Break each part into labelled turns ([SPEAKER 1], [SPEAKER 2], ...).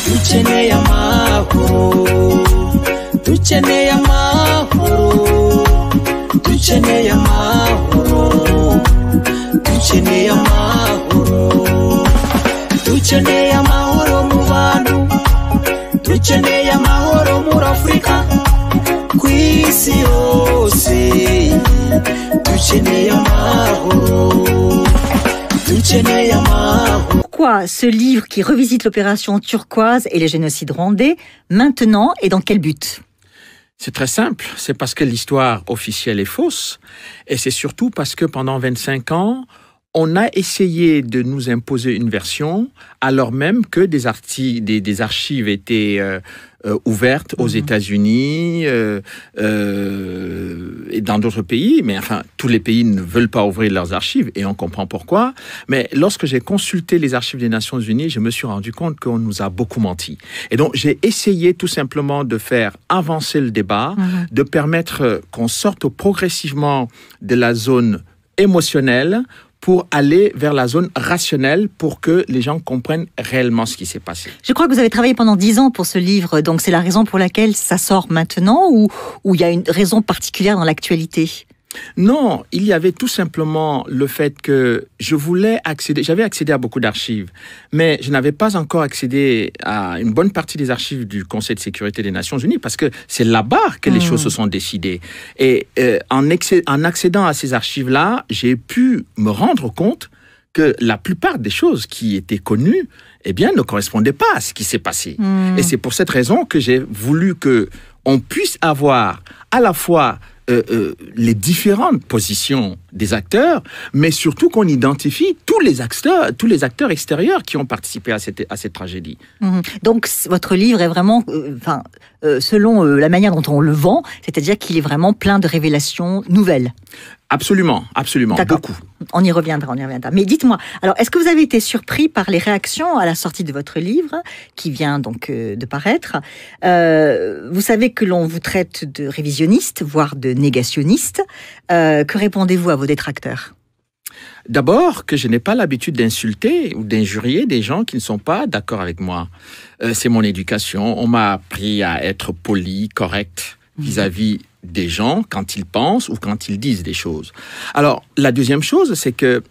[SPEAKER 1] dukeneye amahoro dukeneye amahoro dukeneye amahoro dukeneye amahoro dukeneye amahoro mu bantu dukeneye amahoro muri afurika ku isi yose dukeneye amahoro dukeneye amahoro
[SPEAKER 2] Pourquoi ce livre qui revisite l'opération turquoise et les génocides rwandais maintenant et dans quel but
[SPEAKER 3] C'est très simple, c'est parce que l'histoire officielle est fausse et c'est surtout parce que pendant 25 ans, on a essayé de nous imposer une version alors même que des, arti- des, des archives étaient euh, euh, ouvertes aux États-Unis euh, euh, et dans d'autres pays, mais enfin tous les pays ne veulent pas ouvrir leurs archives et on comprend pourquoi. Mais lorsque j'ai consulté les archives des Nations Unies, je me suis rendu compte qu'on nous a beaucoup menti. Et donc j'ai essayé tout simplement de faire avancer le débat, de permettre qu'on sorte progressivement de la zone émotionnelle pour aller vers la zone rationnelle pour que les gens comprennent réellement ce qui s'est passé.
[SPEAKER 2] Je crois que vous avez travaillé pendant dix ans pour ce livre, donc c'est la raison pour laquelle ça sort maintenant ou ou il y a une raison particulière dans l'actualité
[SPEAKER 3] Non, il y avait tout simplement le fait que je voulais accéder, j'avais accédé à beaucoup d'archives, mais je n'avais pas encore accédé à une bonne partie des archives du Conseil de sécurité des Nations Unies, parce que c'est là-bas que les
[SPEAKER 2] Mhm.
[SPEAKER 3] choses se sont décidées. Et euh, en, excé- en accédant à ces archives-là, j'ai pu me rendre compte que la plupart des choses qui étaient connues, eh bien, ne correspondaient pas à ce qui s'est passé. Et c'est pour cette raison que j'ai voulu que on puisse avoir à la fois euh, euh, les différentes positions des acteurs, mais surtout qu'on identifie tous les acteurs, tous les acteurs extérieurs qui ont participé à cette, à cette tragédie.
[SPEAKER 2] Mhm. Donc c- votre livre est vraiment, euh, enfin, euh, selon euh, la manière dont on le vend, c'est-à-dire qu'il est vraiment plein de révélations nouvelles.
[SPEAKER 3] Absolument, absolument,
[SPEAKER 2] D'accord.
[SPEAKER 3] beaucoup.
[SPEAKER 2] On y reviendra, on y reviendra. Mais dites-moi, alors est-ce que vous avez été surpris par les réactions à la sortie de votre livre, qui vient donc euh, de paraître Euh, Vous savez que l'on vous traite de révisionniste, voire de négationniste. Euh, que répondez-vous à vos détracteurs
[SPEAKER 3] D'abord, que je n'ai pas l'habitude d'insulter ou d'injurier des gens qui ne sont pas d'accord avec moi. Euh, c'est mon éducation. On m'a appris à être poli, correct vis-à-vis des gens quand ils pensent ou quand ils disent des choses. Alors, la deuxième chose, c'est que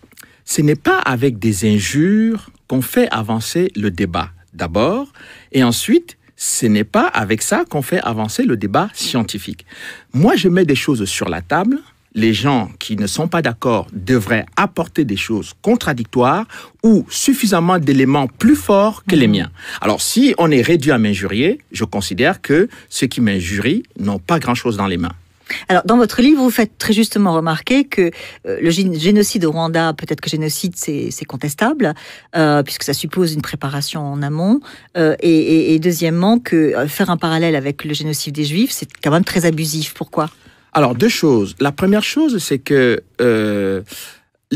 [SPEAKER 3] ce n'est pas avec des injures qu'on fait avancer le débat, d'abord, et ensuite, ce n'est pas avec ça qu'on fait avancer le débat scientifique. Moi, je mets des choses sur la table. Les gens qui ne sont pas d'accord devraient apporter des choses contradictoires ou suffisamment d'éléments plus forts que les miens. Alors, si on est réduit à m'injurier, je considère que ceux qui m'injurient n'ont pas grand-chose dans les mains.
[SPEAKER 2] Alors, dans votre livre, vous faites très justement remarquer que euh, le gé- génocide au Rwanda, peut-être que génocide, c'est c'est contestable, euh, puisque ça suppose une préparation en amont. Euh, et, et- et deuxièmement, que euh, faire un parallèle avec le génocide des Juifs, c'est quand même très abusif. Pourquoi
[SPEAKER 3] Alors, deux choses. La première chose, c'est que euh,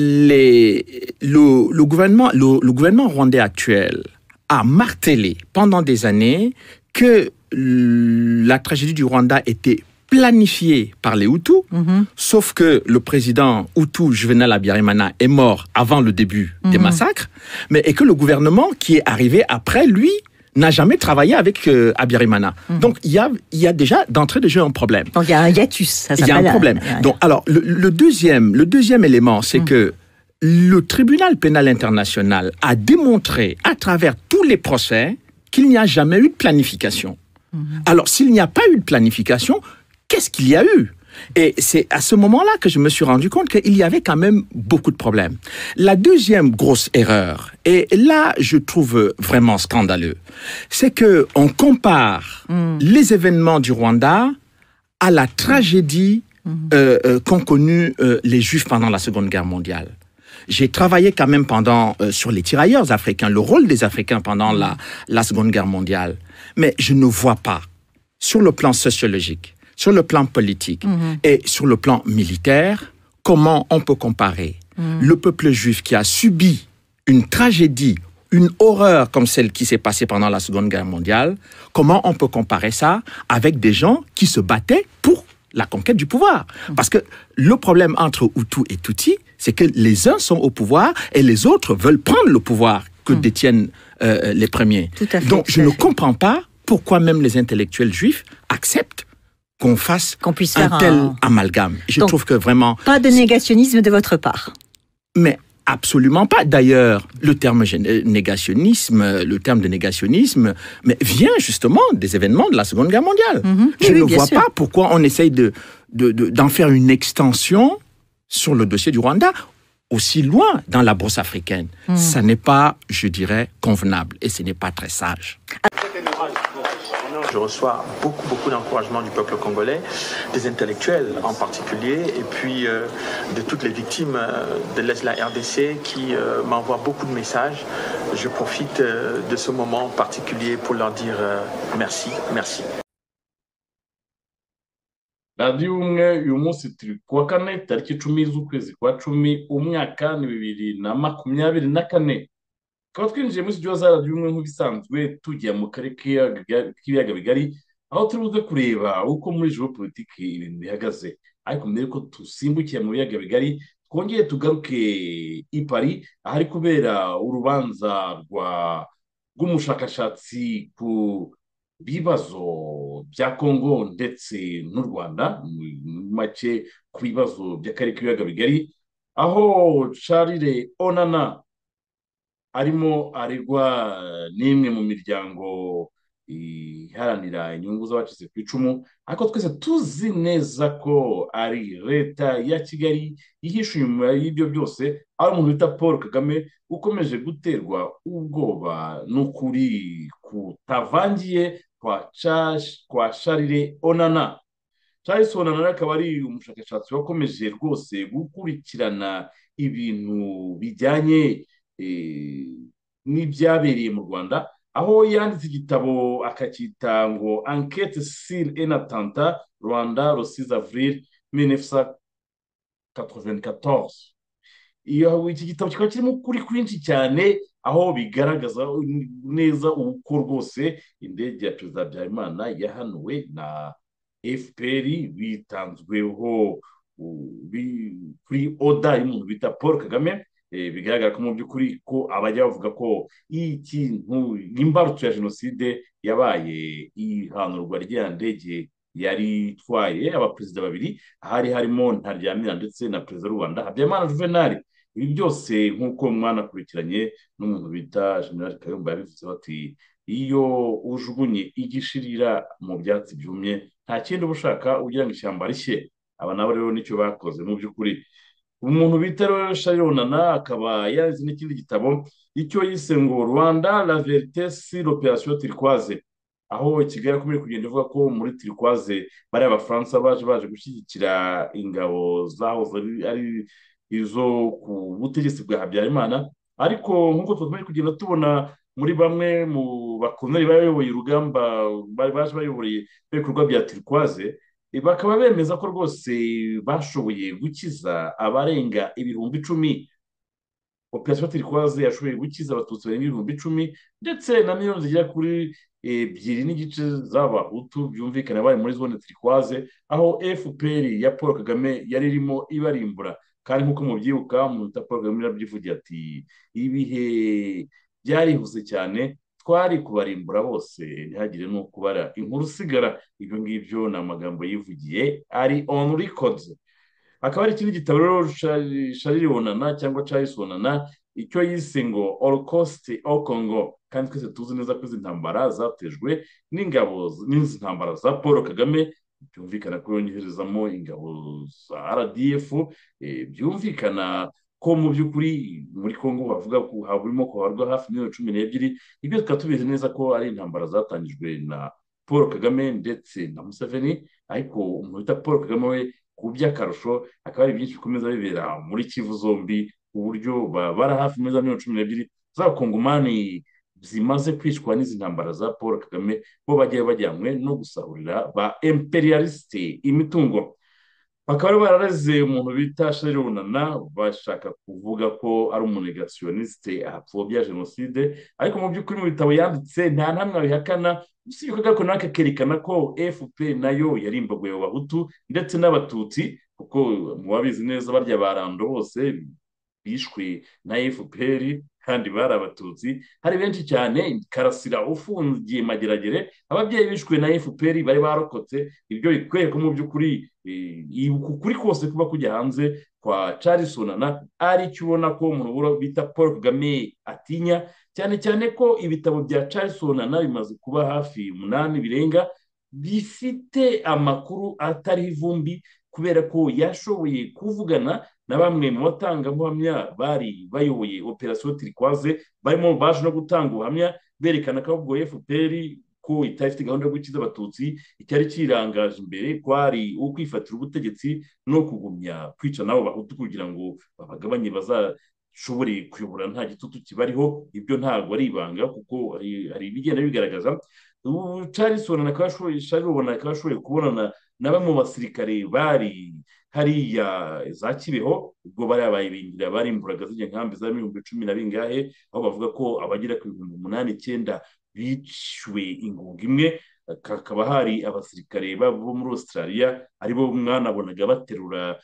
[SPEAKER 3] les, le, le gouvernement, le, le gouvernement rwandais actuel a martelé pendant des années que l- la tragédie du Rwanda était planifiée par les Hutus,
[SPEAKER 2] Mhm.
[SPEAKER 3] sauf que le président Hutu Juvenal Habyarimana est mort avant le début des
[SPEAKER 2] Mhm.
[SPEAKER 3] massacres, mais et que le gouvernement qui est arrivé après lui n'a jamais travaillé avec euh, Habyarimana. Donc il y a, il y a déjà d'entrée de jeu un problème.
[SPEAKER 2] Donc, il y a un hiatus. Ça
[SPEAKER 3] Il y a
[SPEAKER 2] s'appelle
[SPEAKER 3] un problème.
[SPEAKER 2] un- un-
[SPEAKER 3] Donc, alors, le, le deuxième, le deuxième élément, c'est que le tribunal pénal international a démontré à travers tous les procès qu'il n'y a jamais eu de planification. Alors, s'il n'y a pas eu de planification, qu'est-ce qu'il y a eu et c'est à ce moment-là que je me suis rendu compte qu'il y avait quand même beaucoup de problèmes. La deuxième grosse erreur, et là je trouve vraiment scandaleux, c'est que on compare les événements du Rwanda à la tragédie euh, euh, qu'ont connue euh, les Juifs pendant la Seconde Guerre mondiale. J'ai travaillé quand même pendant euh, sur les tirailleurs africains, le rôle des Africains pendant la, la Seconde Guerre mondiale. Mais je ne vois pas sur le plan sociologique, sur le plan politique et sur le plan militaire comment on peut comparer le peuple juif qui a subi une tragédie une horreur comme celle qui s'est passée pendant la Seconde Guerre mondiale, comment on peut comparer ça avec des gens qui se battaient pour la conquête du pouvoir Parce que le problème entre Hutu et Tutsi, c'est que les uns sont au pouvoir et les autres veulent prendre le pouvoir que détiennent euh, les premiers.
[SPEAKER 2] Tout à fait,
[SPEAKER 3] Donc
[SPEAKER 2] tout
[SPEAKER 3] je
[SPEAKER 2] à
[SPEAKER 3] ne
[SPEAKER 2] fait.
[SPEAKER 3] comprends pas pourquoi même les intellectuels juifs acceptent qu'on fasse
[SPEAKER 2] Qu'on puisse faire
[SPEAKER 3] un tel
[SPEAKER 2] un-
[SPEAKER 3] amalgame. Je
[SPEAKER 2] Donc-
[SPEAKER 3] trouve que vraiment
[SPEAKER 2] Pas de négationnisme de votre part.
[SPEAKER 3] mais absolument pas. D'ailleurs, le terme gén- euh, négationnisme, euh, le terme de négationnisme, mais vient justement des événements de la Seconde Guerre mondiale. Je
[SPEAKER 2] Oui,
[SPEAKER 3] ne
[SPEAKER 2] oui, bien
[SPEAKER 3] vois
[SPEAKER 2] sûr.
[SPEAKER 3] pas pourquoi on essaye de, de- de- d'en faire une extension sur le dossier du Rwanda aussi loin dans la brosse africaine. Ça n'est pas, je dirais, convenable et ce n'est pas très sage.
[SPEAKER 4] Je reçois beaucoup, beaucoup d'encouragement du peuple congolais, des intellectuels en particulier, et puis euh, de toutes les victimes euh, de l'Est de la RDC qui euh, m'envoient beaucoup de messages. Je profite euh, de ce moment particulier pour leur dire euh, merci, merci.
[SPEAKER 5] radiyo umwe uyu munsi turi ku wa kane tariki icumi z'ukwezi kwa cumi umwaka ni bibiri na makumyabiri na kane tukaba twinjiye muri studio za radiyo umwe nk'ibisanzwe tujya mu karere k'ibiyaga k'ibiyaga bigari aho turi buze kureba uko muri ijoro politiki ibintu bihagaze ariko mbere yuko dusimbukiye mu biyaga bigari twongere tugaruke i Paris ahari kubera urubanza rwa rw'umushakashatsi ku bibazo bya kongo ndetse n'u rwanda mu mu make ku bibazo by'akarere k'ibiyaga bigari aho charire onana arimo aregwa n'imwe mu miryango iharanira inyungu z'abacitse ku icumu ariko twese tuzi neza ko ari leta ya kigali yihishe inyuma y'ibyo byose ari umuntu bita paul kagame ukomeje guterwa ubwoba n'ukuri kutavangiye kwa Chash- kwa charire onana charles onana rero akaba ari umushakashatsi wakomeje rwose gukurikirana ibintu bijyanye eh, n'ibyabereye mu rwanda aho yanditse igitabo akacyita ngo enquête sur un attentat rwanda le 6 avril 1994 iyo iki gitabo kikaba kirimo ukuri kwinshi cyane aho bigaragaza neza uko rwose indege ya perezida habyarimana yahanuwe na fpr bitanzweho u- bi- kuri oda y'umuntu bita paul kagame Eh, bigaragara ko mu by'ukuri ko abajya bavuga ko ikintu imbarutso ya jenoside yabaye ihanurwa ry'iya ndege yari itwaye abaperezida babiri hari harimo Ntaryamira ndetse na perezida w'u Rwanda Habyarimana Juvenal ibi byose nk'uko mwanakurikiranye n'umuntu bita General Kayumba yabivuze bati iyo ujugunye igishirira mu byatsi byumye nta kindi uba ushaka ugira ngo ishyamba rishye aba nabo rero nicyo bakoze mu by'ukuri umuntu bita rero Charles Onana akaba yanditse n'ikindi gitabo icyo yise ngo Rwanda la vérité sur l'opération turquoise aho Kigali yakomeje kugenda ivuga ko muri turquoise bariya abafaransa baje baje gushyigikira ingabo zahoze ari- ari izo ku butegetsi bwa habyarimana ariko nk'uko tumaze kugenda tubona muri bamwe mu bakomeye bayoboye urugamba bari baje bayoboreye ibikorwa bya turquoise Eh, bakaba bemeza ko rwose bashoboye gukiza abarenga ibihumbi icumi operasiyo turikwaze yashoboye gukiza abatutsi barenga ibihumbi icumi ndetse na miliyoni zigera kuri ebyiri n'igice z'abahutu byumvikana bari muri zone turikwaze aho fpr ya paul kagame yari irimo ibarimbura kandi nk'uko mubyibuka umuntu bita paul kagame yarabyivugiye ati ibihe byarihuse cyane twari kubarimbura bose ntihagire n'uwo kubara inkuru usigara ibyo ngibyo ni amagambo yivugiye ari on record akaba ari ikindi gitabo rero Charles- Charles Bonana cyangwa Charles Bonana icyo yise ngo Holocaust au Congo kandi twese tuzi neza ko izi ntambara zatejwe n'ingabo z- n'izi ntambara za Paul Kagame byumvikana ko yongerezamo ingabo za RDF eh, byumvikana ko mu by'ukuri muri Congo havuga ko haburimo kuharwa hafi miliyoni cumi n'ebyiri ibyo tukaba tubizi neza ko ari intambara zatangijwe na paul kagame ndetse na museveni ariko umuntu bita paul kagame we ku by'akarusho akaba ari byinshi bikomeza bibera muri kivu zombi ku buryo ba- bara hafi muri za miliyoni cumi n'ebyiri z'abakongomani zimaze kwicwa n'izi ntambara za paul kagame bo bagiye bajyanywe no gusahurira ba imperialisite imitungo bakaba bari barareze umuntu bita runana bashaka kuvuga ko ari umunegasiyoniste apfobya jenoside ariko mu by'ukuri mu bitabo yanditse nta namwe abihakana usibye ko gakono kerekana ko efuperi nayo yari imbogoye mu bahutu ndetse n'abatutsi kuko mubabizi neza barya barando bose bishwe na efuperi kandi bari abatutsi hari benshi cyane karasira ufungiye mageragere ababyeyi bishwe na fpr bari barokotse ibyo bikwereka mu by'ukuri ukuri kose kuba kujya hanze kwa carisonana ari cyo ubona ko mu rubura bita paul kagame atinya cyane cyane ko ibitabo bya carisonana bimaze kuba hafi umunani birenga bifite amakuru atariho ivumbi kubera ko yashoboye kuvugana na bamwe mu batangabuhamya bari bayoboye operasiyo tirikwaze barimo baje no gutanga ubuhamya berekana ko ahubwo fpr ko itari ifite gahunda yo gukiza abatutsi icyari kirangaje imbere kwari ukwifatira ubutegetsi no kugumya kwica n'abo bahutu kugira ngo babagabanye bazashobore kuyobora nta gitutu kibariho ibyo ntabwo ari ibanga kuko hari ibigenda bigaragaza ubu carisoni akaba ashoboye kubonana na bamwe mu basirikare bari hariya za kibeho ubwo bari abayibingira bari imburaga zijya nkambi za ibihumbi cumi na bingahe aho bavuga ko abagera ku bihumbi umunani icyenda biciwe ingunga imwe hakaba hari abasirikare bo muri australia aribo mwanabonaga baterura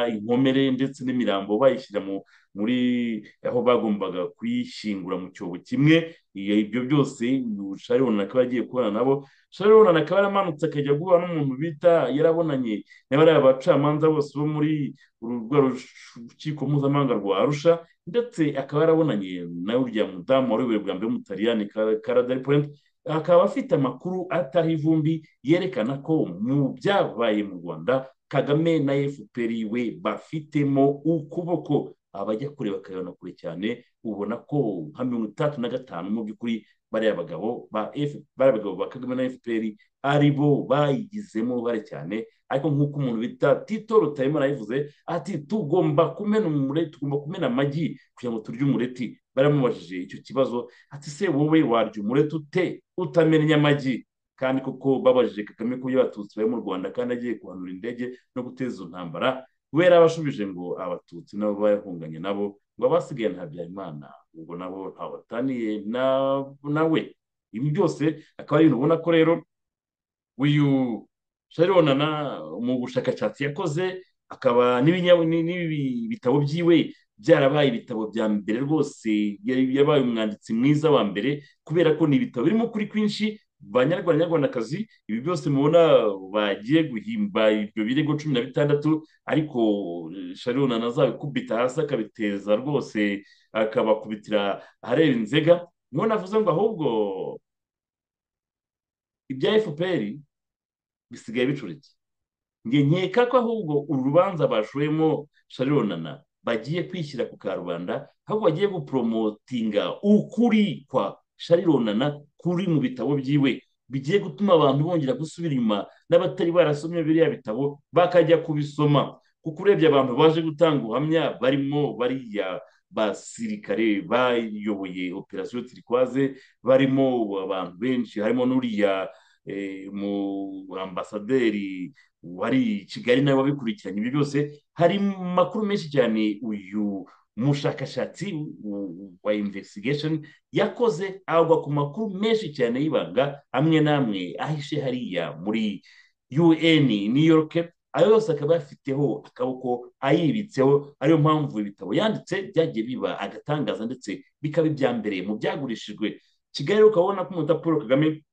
[SPEAKER 5] inkomere ndetse n'imirambo bayishyira mu muri aho bagombaga kuyishyingura mu cyobo kimwe ibyo byose sharon akaba agiye kubana nabo sharon akaba yaramanutse akajya guhura n'umuntu bita yarabonanye n'abariya bacamanza bose bo muri urwo rukiko mpuzamahanga rwa arusha ndetse akaba yarabonanye na uriya mudamu warobewe bwa mbere w'umutaliyani karadari polente akaba afite amakuru atari ivumbi yerekana ko mu byabaye mu rwanda kagame na fpr we bafitemo ukuboko abajya kure bakabibona kure cyane ubona ko nka mirongo itandatu na gatanu mu by'ukuri bariya bagabo ba bagabo ba kagame na fpr aribo bayigizemo bare cyane ariko nk'uko umuntu bita tito rutayemo arayivuze ati tugomba kumena umureti tugomba kumena amagi kugira ngo turye umureti baramubajije icyo kibazo ati se wowe warya umureti ute utamennye amagi kandi koko babajije kagame ko y'abatutsi bari mu rwanda kandi agiye guhanura indege no guteza izo ntambara kubera abashubije ngo abatutsi nabo bayahunganye nabo ngo abasigaye nta byayimana ubwo nabo ntaho bataniye nawe ibi byose akaba ari ibintu ubona ko rero uyu sharonana mu bushakashatsi yakoze akaba n'ibi bitabo byiwe byarabaye ibitabo bya mbere rwose yabaye umwanditsi mwiza wa mbere kubera ko ni ibitabo birimo ukuri kwinshi banyarwanda nyarwandakazi ibi byose mubona bagiye guhimba ibyo birego cumi na bitandatu ariko sharon azabikubita hasi akabiteza rwose akabakubitira ahareba inzega niho navuze ngo ahubwo ibya fpr bisigaye bicurike nge nkeka ko ahubwo uru rubanza bashoyemo sharonana bagiye kwishyira ku karubanda aho bagiye guporomotinga ukuri kwa sharonana kuri mu bitabo byiwe bigiye gutuma abantu bongera gusubira inyuma n'abatari barasomye biriya bitabo bakajya kubisoma kuko urebye abantu baje gutanga ubuhamya barimo bariya basirikare bayoboye operasiyo tirikwaze barimo abantu benshi harimo n'uriya mu ambasaderi wari kigali nawe wabikurikiranye ibyo byose hari amakuru menshi cyane uyu umushakashatsi wa investigation yakoze agwa ku makuru menshi cyane y'ibanga amwe n'amwe ahishe hariya muri un new york ayo yose akaba yafiteho akaboko ayibitseho ariyo mpamvu ibitabo yanditse byagiye biba agatangaza ndetse bikaba ibya mbere mu byagurishijwe kigali ukabona ko umuta paul kagame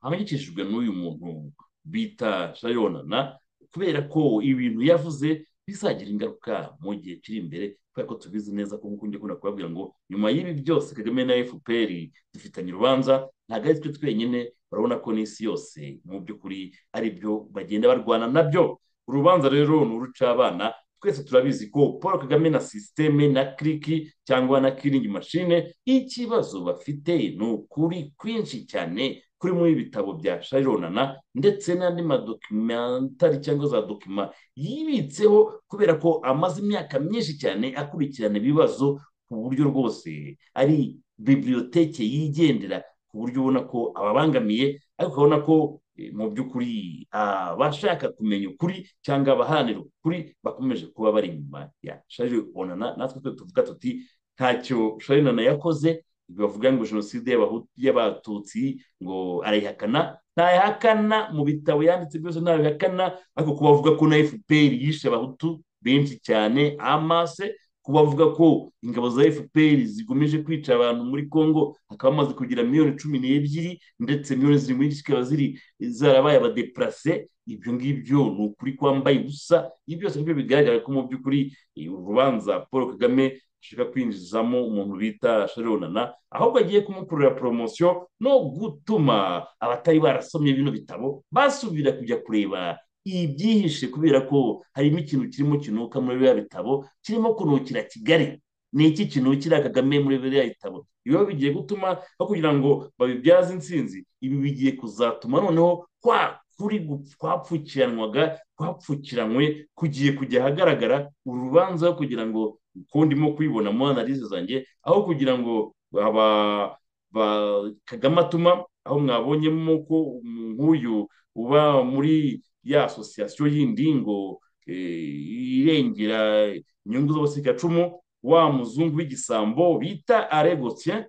[SPEAKER 5] ahangikishijwe n'uyu muntu bita shayonana kubera ko ibintu yavuze bizagira ingaruka mu gihe kiri imbere kubera ko tubizi neza ko nk'uko njya kubabwira ngo nyuma y'ibi byose kagame na fpr dufitanye urubanza ntabwo ari twe twenyine urabona ko n'isi yose mu by'ukuri ari byo bagenda barwana nabyo urubanza rero ni uruca abana twese turabizi ko paul kagame na sisiteme na kiriki cyangwa na kiringi mashine ikibazo bafite ni ukuri kwinshi cyane kuri mu ibitabo bya shayironana ndetse n'andi madokimentari cyangwa za dokima yibitseho kubera ko amaze imyaka myinshi cyane akurikirana ibibazo ku buryo rwose ari bibiliyoteke yigendera ku buryo ubona ko ababangamiye ariko ukabona ko eh, mu by'ukuri abashaka kumenya ukuri cyangwa abaharanira ukuri bakomeje kuba bari inyuma ya shaje onana natwe twe tuvuga tuti ntacyo shaje onana yakoze bavuga ngo jenoside y'Abahu- y'abatutsi ngo arayihakana ntayihakana mu bitabo yanditse byose ntabihakana ariko ku bavuga ko na fpr yishe abahutu benshi cyane amase ku bavuga ko ingabo za fpr zigomeje kwica abantu muri congo hakaba hamaze kugira miliyoni cumi n'ebyiri ndetse miliyoni ziri muri zikaba ziri zarabaye abadeparase ibyo ngibyo ni ukuri kwambaye ubusa ibi byose nibyo bigaragara ko mu by'ukuri eh, urubanza paul kagame ashaka kwinjizamo umuntu bita sharonana ahubwo agiye kumukurira poromosiyo no gutuma abatari barasomye bino bitabo basubira kujya kureba ibyihishe kubera ko harimo ikintu kirimo kinuka muri biriya bitabo kirimo kunukira kigali ni iki kinukira kagame muri biriya bitabo ibiba bigiye gutuma no kugira ngo babibyaze intsinzi ibi bigiye kuzatuma noneho kwa kuri gu- kwapfukiranwaga kwapfukiranywe kugiye kujya ahagaragara urubanza kugira ngo uko ndimo kwibona muri analize zanjye aho kugira ngo aba ba kagame atuma aho mwabonyemo ko umuntu nk'uyu uba muri ya asosiyasiyo yindi ngo eh, irengera inyungu z'abasikacumu wa muzungu w'igisambo bita are gotien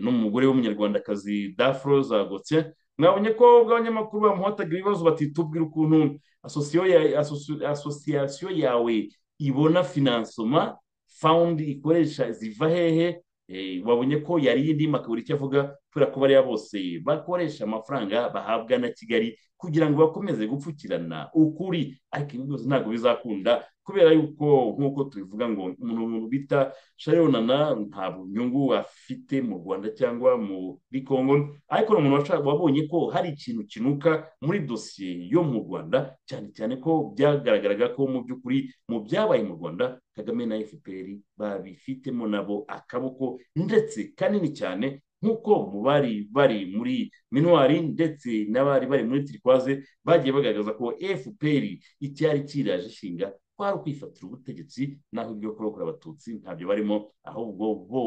[SPEAKER 5] n'umugore w'umunyarwandakazi dafroza gotien mwabonye ko ubwo abanyamakuru bamuhataga ibibazo batitubwira ukuntu asosiyo ya- asosi- asosiyasiyo yawe ibona finansoma fawundi ikoresha ziva hehe Eh, wabonye ko yari yindima akabura icyo avuga kubera ko bariya bose bakoresha amafaranga bahabwa na kigali kugira ngo bakomeze gupfukirana ukuri ariko ibi byose ntabwo bizakunda kubera yuko nk'uko tubivuga ngo umuntu bita sharonana ntabwo nyungu afite mu rwanda cyangwa muri congo ariko ni umuntu washa- wabonye ko hari ikintu kinuka muri dosiye yo mu rwanda cyane cyane ko byagaragaraga ko mu by'ukuri mu byabaye mu rwanda kagame na fpr babifitemo nabo akaboko ndetse kanini cyane nk'uko mu bari bari muri minuwari ndetse n'abari bari muri tirikwaze bagiye bagaragaza ko fpr icyari kiraje ishinga kwari ukwifatira ubutegetsi naho ibyo kurokora abatutsi ntabyo barimo ahubwo bo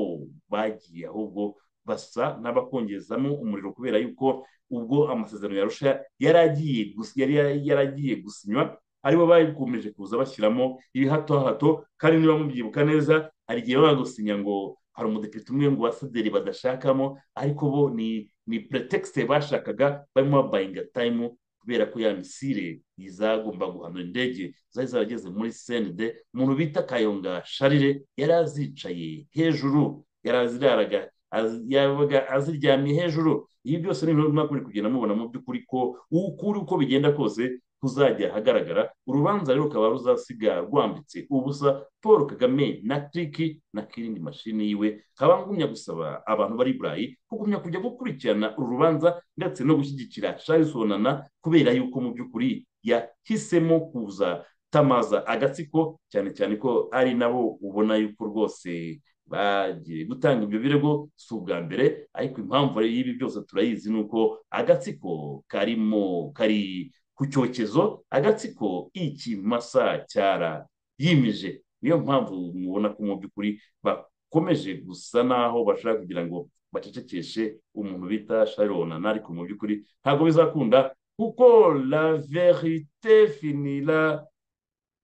[SPEAKER 5] bagiye ahubwo basa n'abakongezamo umuriro kubera yuko ubwo amasezerano ya rusha yari agiye gus- yari yari agiye gusinywa aribo bakomeje kuza bashyiramo ibihato hato kandi niba mubyibuka neza hari igihe baba gusinya ngo hari umudepite umwe ngo abasederi badashakamo ariko bo ni ni pretekisite bashakaga barimo bayinga tayimu kubera ko ya misire izagomba guhanura indege zari zarageze muri senide umuntu bita kayonga sharire yari azicaye hejuru yari aziraraga az- yabaga aziryamye hejuru ibi byose ni ibintu mwakuri kugenda mubona mu by'ukuri ko ukuri uko bigenda kose kuzajya ahagaragara urubanza rero rukaba ruzasiga rwambitse ubusa paul kagame na triki na kirindi mashini yiwe nkaba ngumya gusaba abantu bari i burayi kugumya kujya gukurikirana uru rubanza ndetse no gushyigikira charles onana kubera yuko mu by'ukuri yahisemo kuza tamaza agatsiko cyane cyane ko ari nabo ubona yuko rwose bagiye gutanga ibyo birego si ubwa mbere ariko impamvu y'ibi byose turayizi ni uko agatsiko karimo kari ku cyokezo agatsiko ikimasa cyara yimije niyo mpamvu mubona ko mu by'ukuri bakomeje gusa naho bashaka kugira ngo bacecekeshe umuntu bita sharonana ariko mu by'ukuri ntabwo bizakunda kuko la verite finira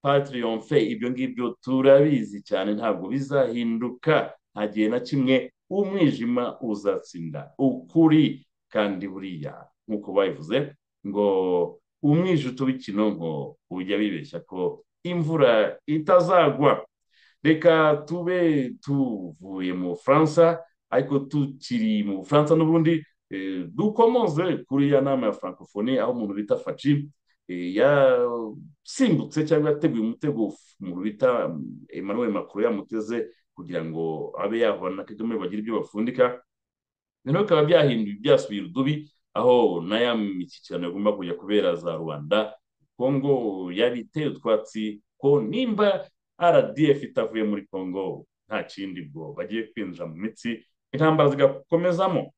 [SPEAKER 5] patiriyomfe ibyo ngibyo turabizi cyane ntabwo bizahinduka nta gihe na kimwe umwijima uzatsinda ukuri kandi buriya nk'uko babivuze ngo umwije utubikino ngo ujya bibeshya ko imvura itazagwa reka tube tuvuye mu bufaransa ariko tukiri mu bufaransa n'ubundi eh, dukomoze kuri ya nama ya francophonie aho umuntu bita faci eh, yasimbutse cyangwa yateguye umutego f- umuntu bita mm, emmanuel macron yamuteze kugira ngo abe yahura na kagame bagire ibyo bapfundika noneho bikaba byahinduye byasubiye urudubi aho na ya mishyikirano igomba kujya kubera za rubanda kongo yabiteye utwatsi ko nimba rdf itavuye muri kongo nta kindi bwo bagiye kwinjira mu mitsi intambara zigakomezamo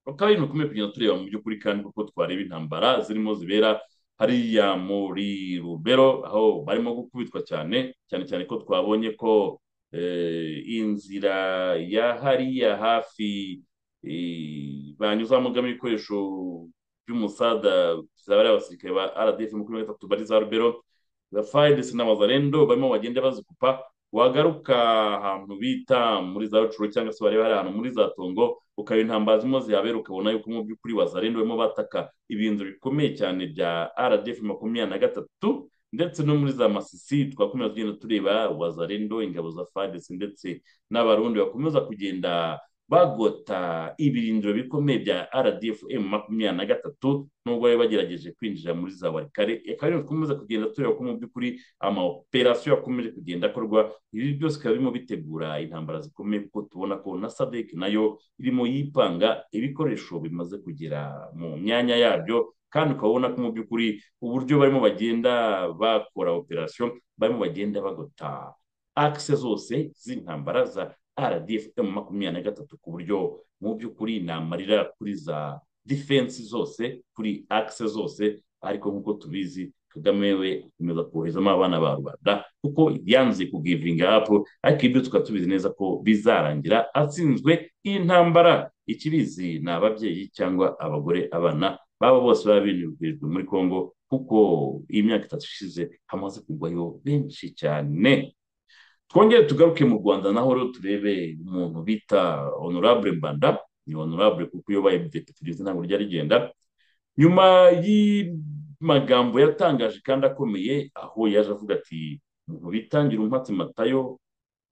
[SPEAKER 5] bakaba ibintu bikomeye kugenda tureba mu by'ukuri kandi kuko twareba intambara zirimo zibera hariya muri rubero aho barimo gukubitwa cyane cyane cyane ko twabonye ko eh, inzira ya hariya hafi eh, banyuzamo igamo ibikoresho by'umusada bizaba ari abasirikare ba rdf makumyabiri na gatatu bari za rubero za fayides n'abazarendo barimo bagenda bazikupa wagaruka ahantu bita muri za rucuru cyangwa se wareba hari ahantu muri za tongo ukaba intambara zirimo zihabera ukabona yuko mu by'ukuri wazarendo barimo bataka ibintu bikomeye cyane bya rdf makumyabiri na gatatu ndetse no muri za masisi twakomeza tugenda tureba wazarendo ingabo za fadesi ndetse n'abarundi bakomeza kugenda bagota ibirindiro bikomeye bya rdf makumyabiri na gatatu nubwo bari bagerageje kwinjira muri za warikare akaba ariyo dukomeza kugenda tureba ko mu by'ukuri amaoperasiyo yakomeje kugenda akorwa ibi byose bikaba birimo bitegura intambara zikomeye kuko tubona ko na sadek nayo irimo yipanga ibikoresho bimaze kugera mu myanya yabyo kandi ukaba ubona ko mu by'ukuri uburyo barimo bagenda bakora operasiyo barimo bagenda bagota akise zose z'intambara za rdf makumyabiri na gatatu ku buryo mu by'ukuri ni amarira kuri za defense zose kuri akise zose ariko nk'uko tubizi kagame we akomeza koherezamo abana ba rubanda kuko yanze kugivinga apu ariko ibyo tukaba tubizi neza ko bizarangira atsinzwe iyi ntambara ikibizi ni ababyeyi cyangwa abagore abana baba bose baba binubijwe muri congo kuko iyi myaka itatu ishize hamaze kugwayo benshi cyane twongere tugaruke mu rwanda naho rero turebe umuntu bita honorable mbanda ni honorable kuko uyoboye perezida ntabwo ryari rigenda nyuma y'amagambo yatangaje kandi akomeye aho yaje avuga ati umuntu bitangira umwatsi matayo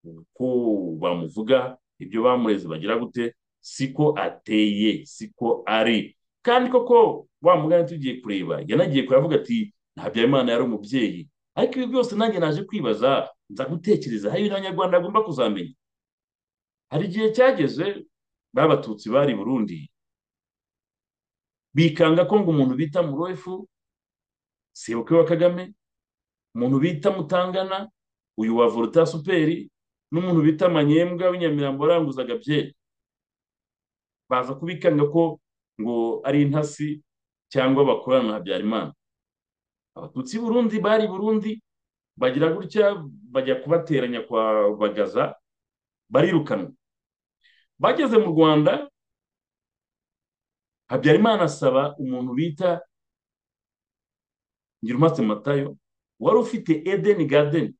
[SPEAKER 5] uko bamuvuga ibyo bamureze bagira gute siko ateye siko ari kandi koko wa mugani tugiye kureba yanagiye kuravuga ati ntabyaremana yari umubyeyi ariko ibi byose nanjye naje kwibaza nza gutekereza hari ibintu abanyarwanda bagomba kuzamenya hari igihe cyageze b'abatutsi bari burundi bikanga ko ngo umuntu bita murofu sebukwe wa kagame umuntu bita mutangana uyu wa voluta superi n'umuntu bita manyembwa w'inyamirambo waranguzaga byeri baza kubikanga ko ngo ari intasi cyangwa bakorana na habyarimana abatutsi burundi bari burundi bagira gutya bajya kubateranya kwa bagaza barirukanwa bageze mu rwanda habyarimana asaba umuntu bita ngirumatse matayo wari ufite edeni gadeni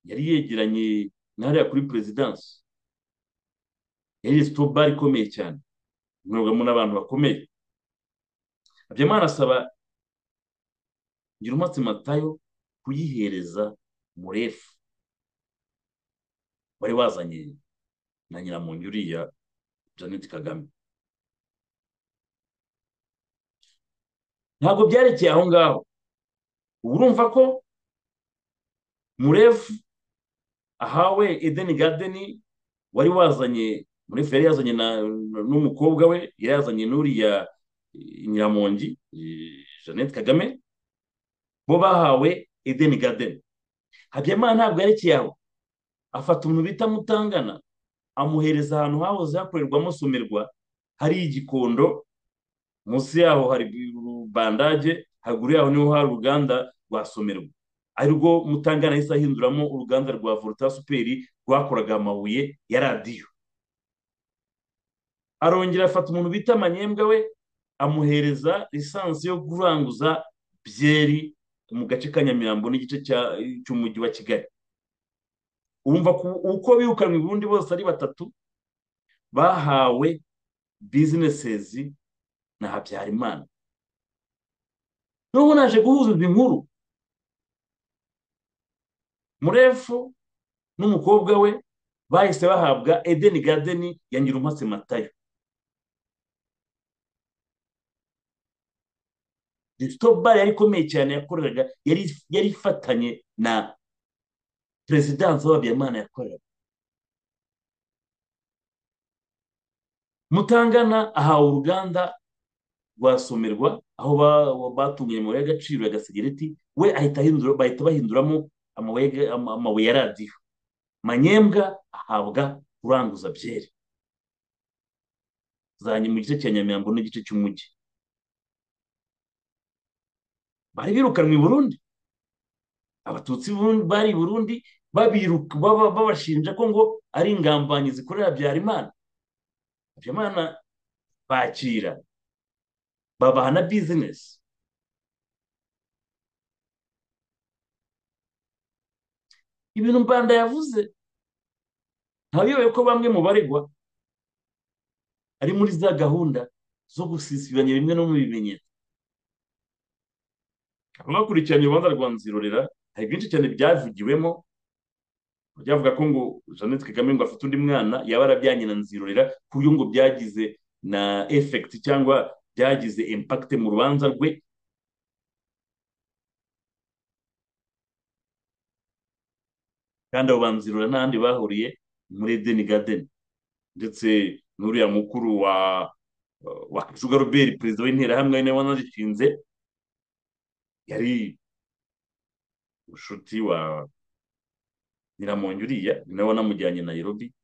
[SPEAKER 5] yari yegeranye hariya kuri perezidansi yari sitobari ikomeye cyane mwebwemo n'abantu bakomeye habyarimana asaba ngirumatse matayo kuyihereza murefu wari wazanye na nyiramuntu uriya janet kagame ntabwo byarekeye aho ngaho ubu urumva ko murefu ahawe edeni gadeni wari wazanye murefu yari yazanye n'umukobwa we yari yazanye n'uriya nyiramongi jeannette kagame bo bahawe edeni gadeni habyarimana ntabwo yerekeye aho afata umuntu bita mutangana amuhereza ahantu hahoze hakorerwamo somerwa hari igikondo munsi yaho hari bandage haruguru yaho niho hari uruganda rwa somerwa ari rwo mutangana yahise ahinduramo uruganda rwa volta superi rwakoraga amabuye ya radiyo arongera afata umuntu bita amanyembwa we amuhereza lisansi yo kuranguza byeri mu gace ka nyamirambo n'igice cy'umujyi wa kigali urumva uko birukanwe ubundi bose ari batatu bahawe bizinesezi na habyarimana noneho naje guhuza izi nkuru murefu n'umukobwa we bahise bahabwa edeni gadeni ya nyirumatse matayo resitobari yari ikomeye cyane yakoreraga yari ifatanye na perezidansi w'abiyamana yakoreraga mutangana ahawe uruganda rwasomerwa aho batunganya amabuye y'agaciro ya gasegereti we ahita ahindura bahita bahinduramo amabuye ya radiyo manyembwa ahabwa kuranguza byeri zanye mu gice cya nyamirambo n'igice cy'umujyi bari birukanwe i burundi abatutsi bari i burundi babashinja ko ngo ari ingambanyi zikorera habyarimana habyarimana bakira babaha na bizinesi ibintu mbanda yavuze ntabiyobewe ko bamwe mu baregwa ari muri za gahunda zo gusisibanya bimwe no mu bimenyetso abakurikiranye urubanza rwa nzirorera hari byinshi cyane byavugiwemo byavuga ko ngo jeannette kagame ngo afite undi mwana yaba arabyanye na nzirorera ku buryo ngo byagize na efekiti cyangwa byagize impakite mu rubanza rwe kandi abo banzirura n'ahandi bahuriye muri edeni gadeni ndetse n'uriya mukuru wa wa kajuga robert perezida w'interahamwe ari nawe wanazishinze yari inshuti wa nyiramongi uriya ni nawe wanamujyanye nayirobi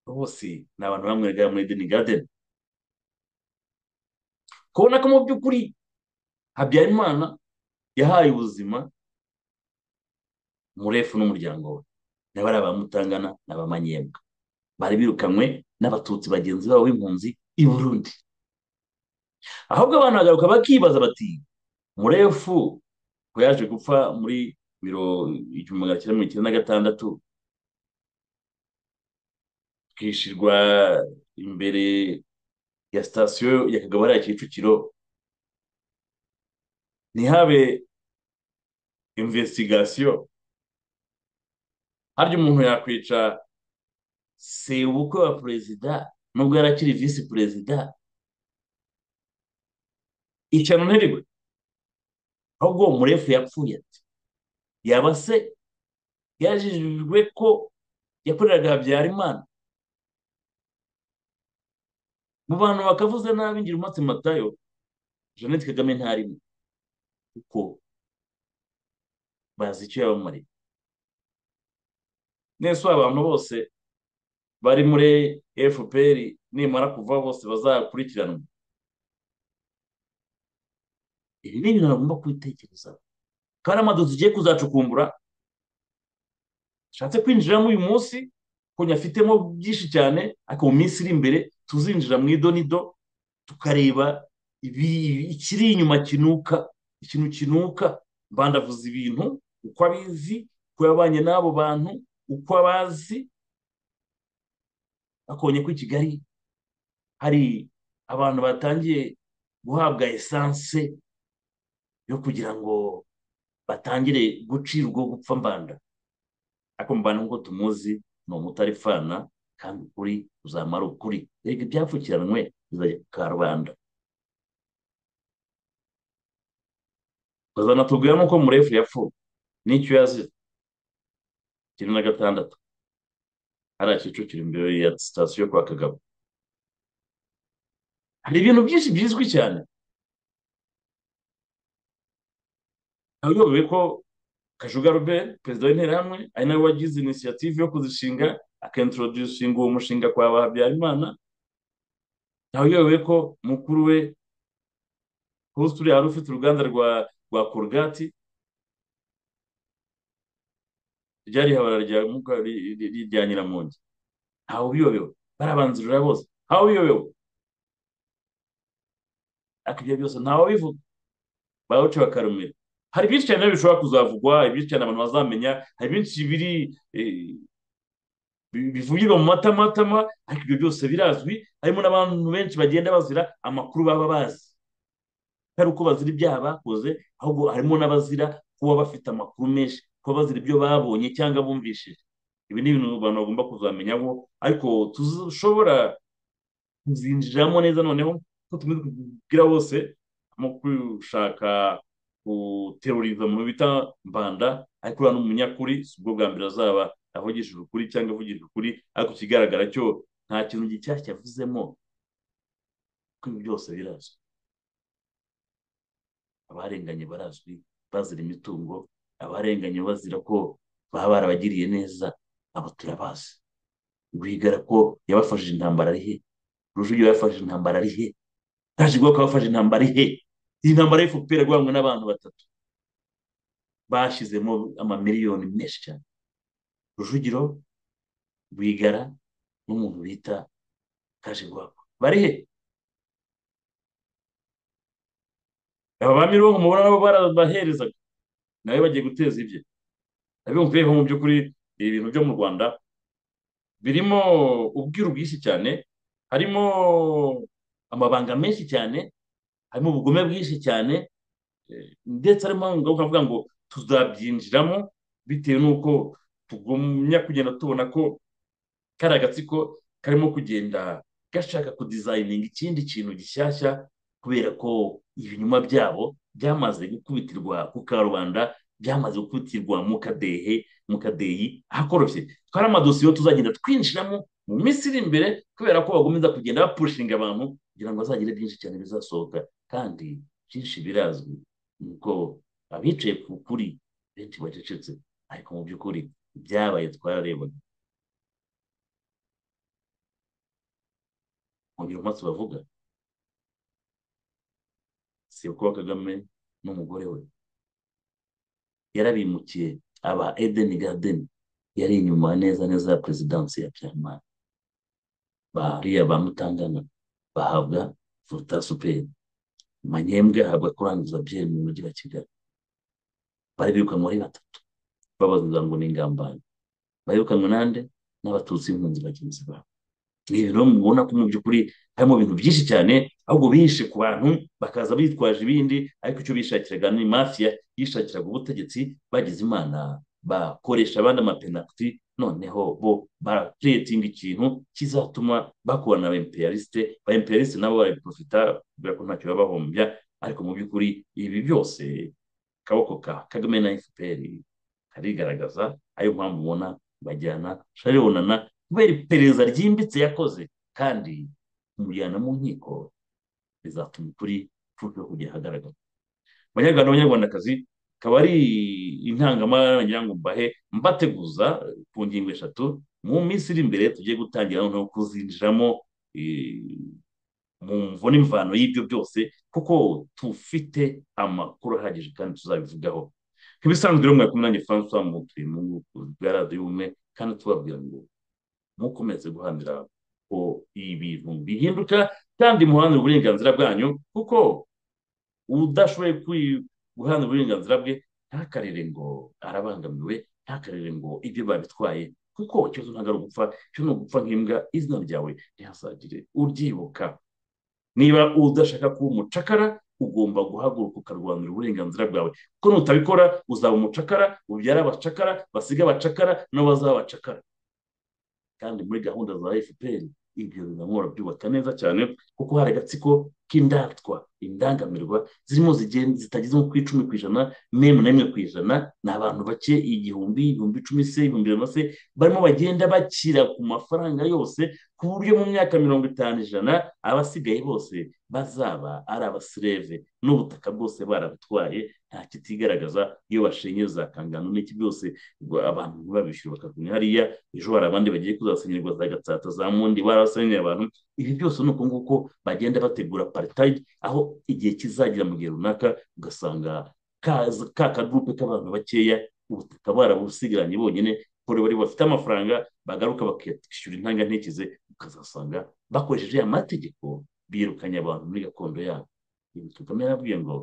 [SPEAKER 5] bose ni abantu bamwereka muri edeni gadeni kubona ko mu by'ukuri habyarimana yahaye ubuzima murefu n'umuryango we n'abari abamutangana n'abamanyembwa bari birukanywe n'abatutsi bagenzi babo b'impunzi i burundi ahubwo abantu bagaruka bakibaza bati murefu ko yaje gupfa muri biro igihumbi magana cyenda mirongo icyenda na gatandatu twishyirwa imbere ya sitasiyo ya kagabura ya kicukiro ntihabe imvesitigasiyo harya umuntu yakwica sebukwe wa perezida nubwo yari akiri visi perezida icyano nterigwe ahubwo uwo murefu yapfuye ati yaba se yajijwe ko yakoreraga habyarimana mu bantu bakavuze nabi ngira umunsi matayo jeannette kagame ntarimo kuko bazi icyo yabamariye nese abantu bose bari muri fpr nimara kuva bose bazakurikiranwa ibi ni ibintu bagomba kubitekerezaho kandi amaduka ugiye kuzacukumbura ashatse kwinjiramo uyu munsi kuko afitemo byinshi cyane ariko mu minsi iri imbere tuzinjira mu idonido tukareba ikiri inyuma kinuka ikintu kinuka mbandavuza ibintu uko abizi uko yabanye n'abo bantu uko abazi akonye ko i kigali hari abantu batangiye guhabwa esanse yo kugira ngo batangire gucirwa gupfa mbanda ariko mbanda nk'uko tumuzi ni umutarifana kandi ukuri uzamara ukuri reka ibyapfukiranwe bizajya ku karubanda bazanatubwira nk'uko murefu yapfuye n'icyo yazize icyenda na gatandatu hariya kicukiro imbere ya sitasiyo kwa kagabo hari ibintu byinshi bizwi cyane ntabiyobewe ko kajuga robert perezida w'interahamwe ari nawe wagize inisiyative yo kuzishinga akintrodusinga uwo mushinga kwa ba habyarimana ntabiyobewe ko mukuru we kurusi uriya wari ufite uruganda rwa rwa korogati ryari habara rya nyiramongi ntawe ubiyobewe barabanzirura bose ntawe ubiyobewe ariko ibyo byose ntawe ubivuga bawuca bakarumira hari byinshi cyane bishobora kuzavugwa ibyinshi cyane abantu bazamenya hari byinshi biri bivugirwa mu matamatama ariko ibyo byose birazwi harimo n'abantu benshi bagenda bazira amakuru baba bazi atari uko bazira ibyaha bakoze ahubwo harimo n'abazira kuba bafite amakuru menshi kuba bazira ibyo babonye cyangwa bumvishije ibi ni ibintu abantu bagomba kuzamenyaho ariko dushobora kuzinjiramo neza noneho ko tubwira bose mu gushaka guteruriza mu bita mbanda ariko uriya ni umunyakuri si ubwo bwa mbere azaba avugishije ukuri cyangwa avugishije ukuri ariko ikigaragara cyo nta kintu gishyashya avuzemo kuko ibi byose birazwi abarenganye barazwi bazira imitungo abarenganye bazira ko baba barabagiriye neza abo turabazi rwigara ko yabafashije intambara ari he rujugiro yabafashije intambara ari he tajigwa ko yabafashe intambara ari he iyi ntambara y'efuperi rwangwa n'abantu batatu bashyizemo amamiliyoni menshi cyane rujugiro rwigara n'umuntu bita kajigwako bari he aba ba mirongo mubona nabo barabaherezaga nawe bagiye guteza ibye abiyumva rero mu by'ukuri ibintu byo mu rwanda birimo ubwiru bwinshi cyane harimo amabanga menshi cyane harimo ubugome bwinshi cyane eh, ndetse harimo ngaho ukavuga ngo tuzabyinjiramo bitewe n'uko tugumya kugenda tubona ko kari agatsiko karimo kugenda gashaka kudizayininga ikindi kintu gishyashya kubera ko ibinyuma byabo byamaze gukubitirwa ku karubanda byamaze gukubitirwa mu kadehe mu kadeyi ahakorofye twari amadosiye tuzagenda twinjiramo mu minsi iri imbere kubera ko bagomeza kugenda bapushinga abantu kugira ngo bazagire byinshi cyane bizasohoka kandi byinshi birazwi ni uko abicaye ku kuri benshi bacecetse ariko mu by'ukuri ibyabaye twararebaga mu bintu maso bavuga si ukuba kagame n'umugore we yarabimukiye aba edeni gadeni yari inyuma neza neza ya perezidansi ya byamara bariya ba mutangana bahabwa vuta superi manyembwe ahabwa kurangiza byeri mu mujyi wa kigali bari birukanwe ari batatu babaza ngo ni ingambane barirukanwe nande n'abatutsi b'impunzi bagenzi babo ni ibintu mubona ko mu by'ukuri harimo ibintu byinshi cyane ahubwo bihishe ku bantu bakaza bitwaje ibindi ariko icyo bishakiraga ni mafiya yishakiraga ubutegetsi bagize imana bakoresha abandi amapenaliti noneho bo barakiretinga ikintu kizatuma bakorana na ba imperialiste ba imperialiste nabo barabiprofita kubera ko ntacyo baba bahombya ariko mu by'ukuri ibi byose akaboko ka kagame na fpr karigaragaza ariyo mpamvu ubona bajyana sharibonana kubera iperereza ryimbitse yakoze kandi kumujyana mu nkiko bizatuma ukuri kurushaho kujya ahagaragara abanyarwanda b'abanyarwandakazi akaba ari intangamara nagira ngo mbahe mbateguza ku ngingo eshatu mu minsi iri imbere tugiye gutangira noneho kuzinjiramo eh, mu mvo n'imvano y'ibyo byose kuko tufite amakuru ahagije kandi tuzabivugaho nk'ibisanzwe rero mwari kumwe nanjye francois mu turi bwa radiyo ubumwe kandi tubabwira ngo mukomeze guharanira ko ibintu bihinduka kandi muharanire uburenganzira bwanyu kuko udashoboye kwi- guharanira uburenganzira bwe ntakarire ngo arabangamiwe ntakarire ngo ibyo babitwaye kuko ikibazo ntabwo ari ugupfa cyo ni ugupfa nk'imbwa izina ryawe ntihasagire uryibuka niba udashaka kuba umucakara ugomba guhaguruka ukarwanira uburenganzira bwawe kuko nutabikora uzaba umucakara ubyara abacakara basiga abacakara nabo bazaba abacakara kandi muri gahunda za fpr ibyo bizamura byubaka neza cyane kuko hari agatsiko k'indatwa indangamirwa zirimo zigen- zitageze nko ku icumi ku ijana n'imwe n'imwe ku ijana ni abantu bake igihumbi ibihumbi icumi se ibihumbi ijana se barimo bagenda bakira ku mafaranga yose ku buryo mu myaka mirongo itanu ijana abasigaye bose bazaba ari abasireve n'ubutaka bwose barabutwaye nta kitigaragaza iyo bashenyeza kangano n'iki byose ngo abantu ntibabishyure bakavuna hariya ejo hari abandi bagiye kuzasenyerwa za gatsata za mundi barabasenyera abantu ibi byose ni uko nguko bagenda bategura paritayi aho igihe kizagera mu gihe runaka ugasanga kaza- ka kagurupe k'abantu bakeya ubutaka barabusigaranye bonyine kuri bari bafite amafaranga bagaruka bakishyura intangantekerezo ukazasanga bakoresheje ya mategeko birukanye abantu muri gakondo yabo ibi kagame yarabwiye ngo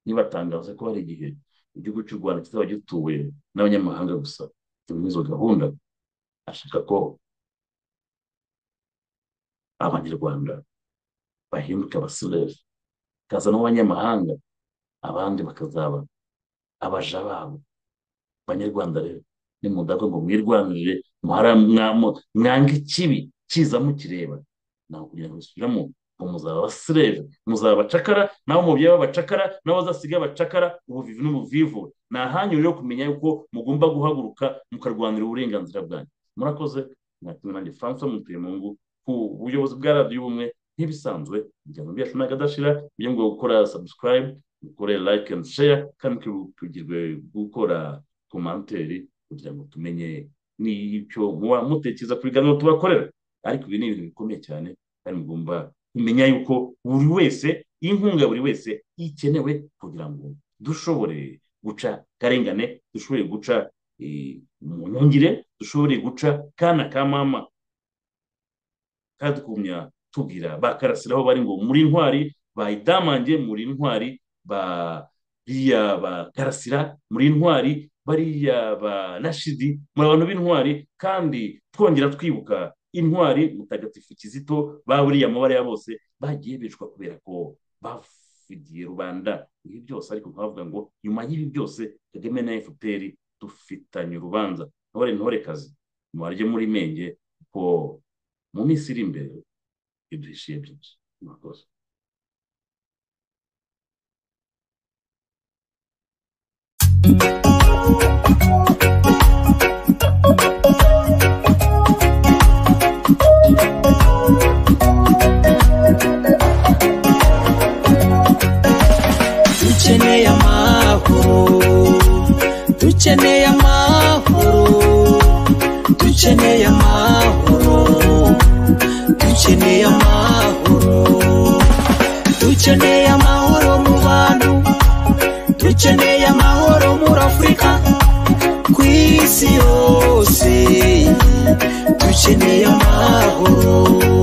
[SPEAKER 5] ntibatangaze ko hari igihe igihugu cy'u rwanda kizaba gituwe n'abanyamahanga gusa muri izo gahunda ashaka ko abanyarwanda bahinduka abasilevu kaza n'abanyamahanga abandi bakazaba abaja babo abanyarwanda rero nimudakwe ngo mwirwanirire muhara- mwamu- mwange ikibi kiza mukireba nawe kugira ngo musubiramo ngo muzaba abasilevu muzaba abacakara nabo mubyeyi b'abacakara nabo bazasiga abacakara ubuvivi n'ubuvivu ni ahanyu rero kumenya yuko mugomba guhaguruka mukarwanira uburenganzira bwanyu murakoze mwatumwe nanjye francois mutuyemungu ku buyobozi bwa radiyo ubumwe nk'ibisanzwe imiryango yacu ntagadashira ibyo ngo gukora subscribe ukore like and share kandi tugirwe gukora komanteri kugira ngo tumenye n'icyo muba mutekereza ku biganiro tubakorera ariko ibi ni ibintu bikomeye cyane kandi mugomba kumenya yuko buri wese inkunga buri wese ikenewe kugira ngo dushobore guca karengane dushobore guca eh, mu ntungire dushobore guca kana ka mama kandi tukumya tubwira bakarasiraho bari ngo muri intwari bayidamange muri intwari ba biriya ba karasira muri intwari bariya ba rashidi muri abantu b'intwari kandi twongera twibuka intwari mutagatifu kizito ba buriya mabara ya bose bagiye bicwa kubera ko bavugiye rubanda ibi byose ariko nkavuga ngo nyuma y'ibi byose kagame na fpr dufitanye urubanza ntore ntore kazi mubarye muri menge ko mu minsi iri imbere iduhishiye byinshi murakoze
[SPEAKER 1] dukeneye amahoro dukeneye amahoro dukeneye amahoro dukeneye amahoro dukeneye amahoro mu bantu dukeneye amahoro muri afurika ku isi yose dukeneye amahoro